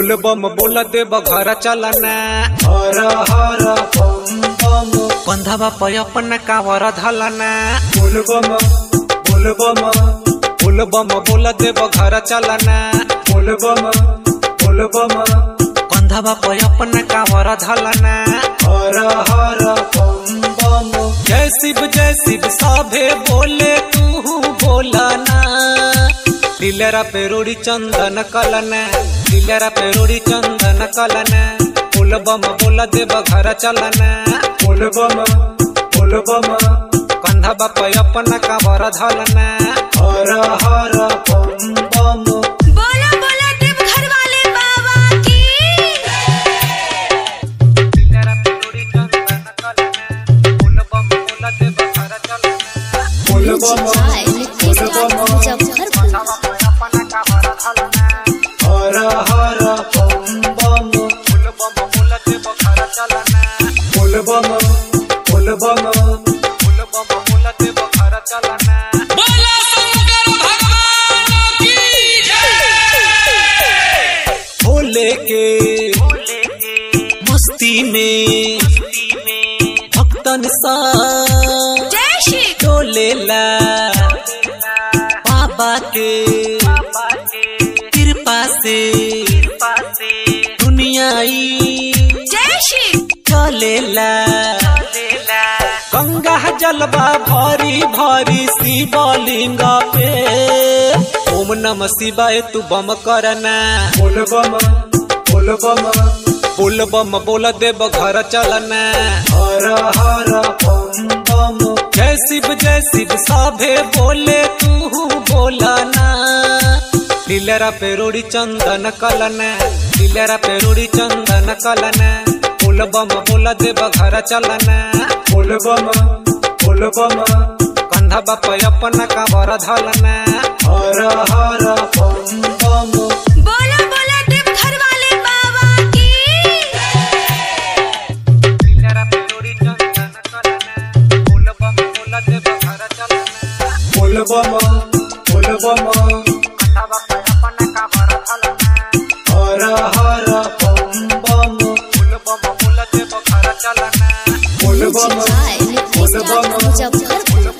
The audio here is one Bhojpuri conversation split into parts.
बोल बम बोल देव घर चलना हर हर बम बम कंधवा पे अपन कावर धलना बोल बम बोल बम बोल बम बोल देव घर चलना बोल बम बोल बम कंधवा पे अपन कावर धलना हर हर बम बम जय शिव जय शिव सभे बोले तू बोलना दिलरा पे रोड़ी चंदन कलना दिलरा पे रोड़ी चंदन कलना बोल बम बोल देव घर चलना बोल बम बोल बम कंधा बाप अपन कावर धलना हर हर बम बम बोला बोला देव घर वाले बाबा की बोल बम बोल बम हर हर बम बम बोल बम बोल बम भोले के मस्ती में भक्तन सा जय श्री डोलेला बाबा के कृपा से दुनियाई जय श्री चलेला गंगा जलवा भरी भरी शिवलिंग पे ओम नम शिवाय तू बम करना बोल बम बोल बम बोल बम बोल देव घर चलना हर हर बम बम जय शिव जय शिव सभे बोले तू बोलना दिलरा पे रोड़ी चंदन कलना दिलरा पे रोड़ी चंदन कलना बोल बम बोल देव घर चलना बोल बम बोल बम कंधा बाप अपन कावर धलना हर हर बम बम बोला बोला देव घर वाले बाबा की बोल बम बोल बम हर हर बम बम बोल बम बोल बम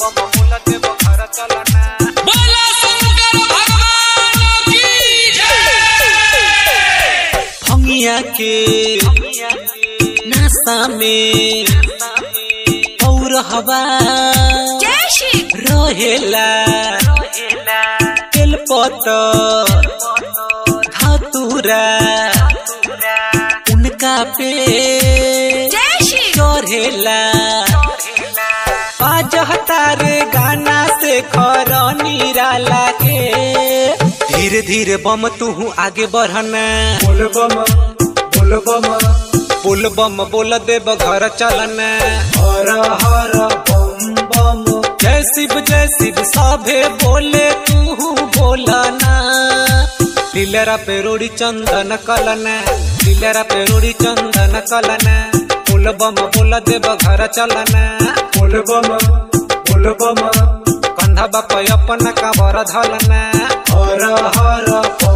फंगिया के नाश्ता में और हवा जय श्री रहेला तेलपत धतूरा उनका पे जय श्री चढ़ेला बाजहता रे गाना से खर निराला के धीरे धीरे बम तू आगे बढ़ना बोल बम बोल बम बोल बम बोल देव घर चलना हर हर बम बम जय शिव जय शिव सभे बोले तू बोलना दिलरा पे रोड़ी चंदन कलना दिलरा पे रोड़ी चंदन कलना बोल बम बोल देव घर चलना बोल बम बोल बम कंधा बाप अपन कावर धलना हर हर बम